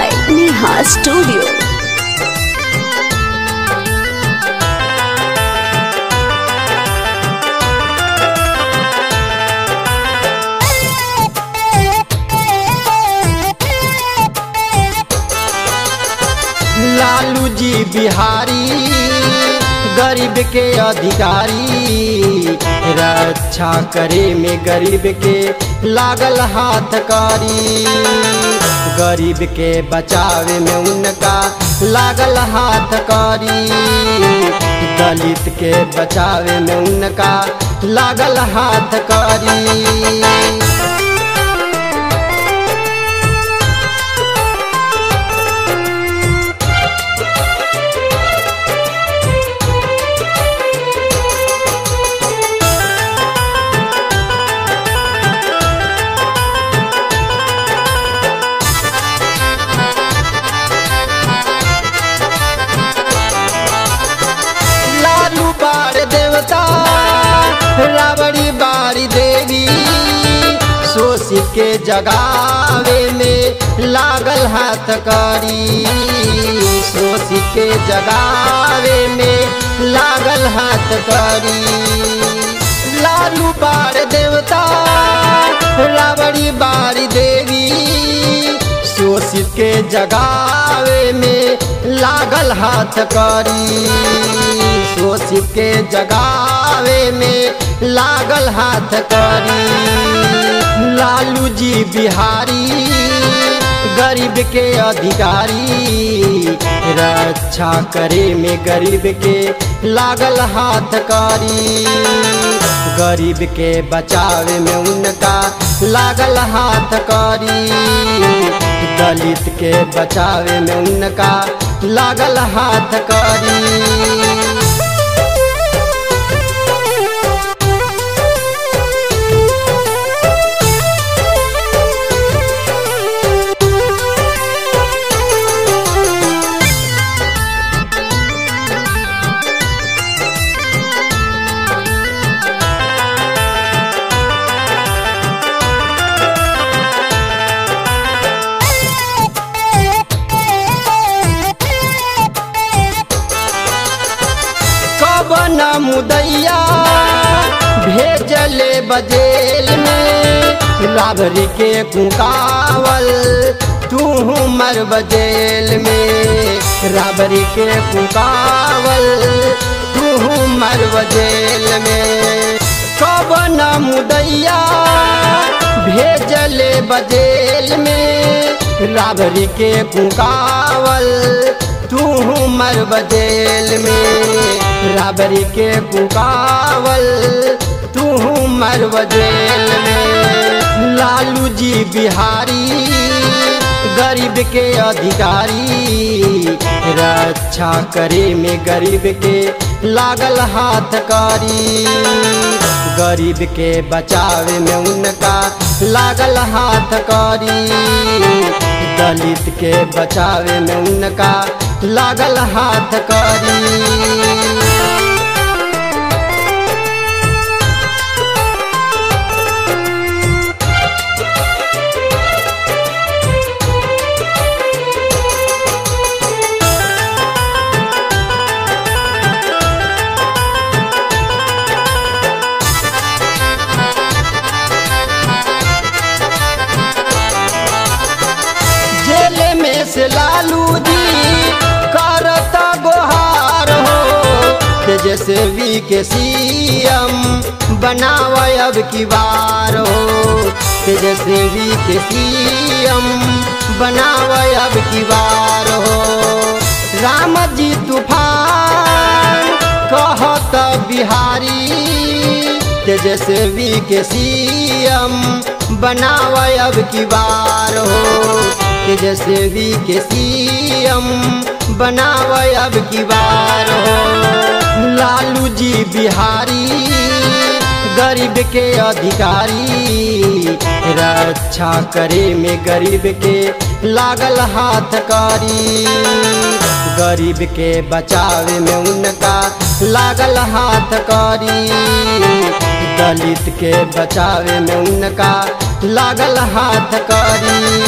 by Neha Studio. Lalu जी बिहारी गरीब के अधिकारी रक्षा करे में गरीब के लागल हाथ कारी गरीब के बचावे में उनका लागल हाथ कारी दलित के बचावे में उनका लागल हाथ कारी लालू बार देवता रावड़ी बारी देवी सोसी के जगावे में लागल हाथ कारी सोसी के जगावे में लागल हाथ कारी लालू बार देवता रावड़ी बारी देवी शोषित के जगावे में लागल हाथ करी शोषित के जगावे में लागल हाथ करी लालू जी बिहारी गरीब के अधिकारी रक्षा करे में गरीब के लागल हाथ कारी गरीब के बचावे में उनका लागल हाथ कारी दलित के बचावे में उनका लागल हाथ कारी कबन मुदैया भेजले बजेल में राबरी के कुकावल तू मर बजेल में राबरी के कुकावल तू मर बजेल में कबन मुदैया भेजले बजेल में राबरी के कुकावल तू मर बजेल में राबरी के कुकावल तू मर बजेल में लालू जी बिहारी गरीब के अधिकारी रक्षा करे में गरीब के लागल हाथ कारी गरीब के बचावे में उनका लागल हाथ कारी दलित के बचावे में उनका लागल हाथ कारी जेल में से लालू जी करता गोहार हो तेजस्वी के सीएम बनावा अब की बार हो तेजस्वी के सीएम बनावा अब की बार हो राम जी तूफान कहत बिहारी तेजस्वी के सीएम बनावा अब की बार हो तेजस्वी के सीएम बनावा अब की बार हो लालू जी बिहारी गरीब के अधिकारी रक्षा करे में गरीब के लागल हाथ कारी गरीब के बचावे में उनका लागल हाथ कारी दलित के बचावे में उनका लागल हाथ कारी